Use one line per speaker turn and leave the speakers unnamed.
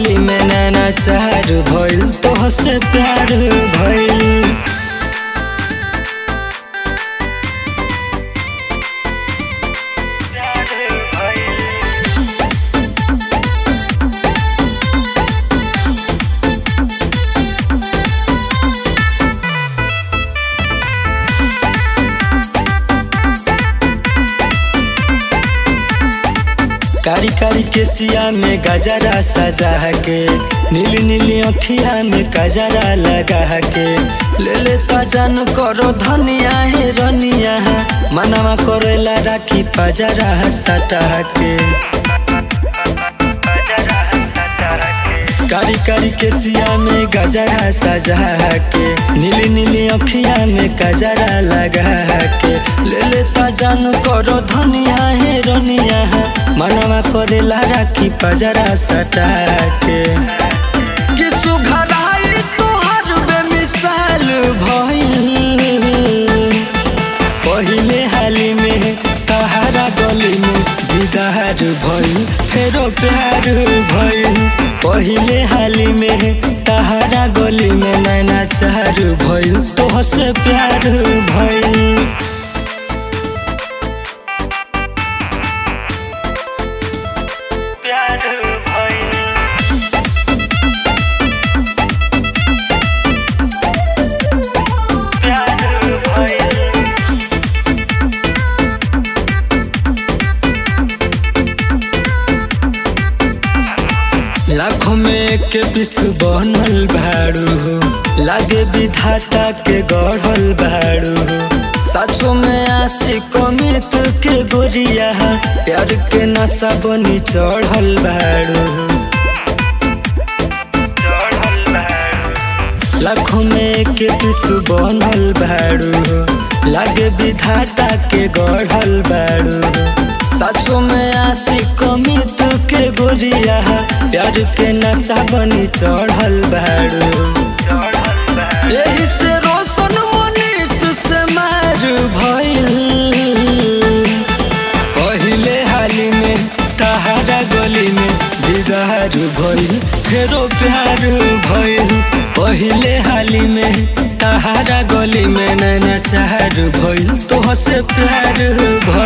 गली में नैना चार भइल तोहसे प्यार भइल कारी कारी के सिया में गजरा सजा के नीली नीली अखिया में गजरा लगा के ले लेता जान करो धनिया है रनिया मनवा करेला राखी पजरा सटा के कारी कारी के सिया में गजरा सजा के नीली नीली अखिया में गजरा लगा के ले लेता जान करो धनिया है रनिया मनवा करेला राखी पजरा सटा के कि सुघराई तोहर बेमिसाल भइल पहिले हाली में तहारा गली में दीदार भइल फेरो प्यार भइल पहिले हाली में तहारा गली में नैना चार भइल तोहसे प्यार भइल प्यार भइल प्यार भइल लाखों में एक पिस बनल भाड़ू लागे विधाता के गढ़ल भाड़ू सचो में आशी कमित के गोरिया प्यार के नशा बनी चढ़ल भाड़ू लाखों में एक पिस बनल भाड़ू लागे विधाता के गढ़ल बाड़ू सचो में आशी कमित के गोरिया प्यार के नशा बनी चढ़ल बाड़ू यही से रोशन मनीष से मार भइल पहिले हाली में तहारा गली में दीदार भइल फेरो प्यार भइल पहिले हाली में तहारा गली में नैना चार भइल तोहसे प्यार भइल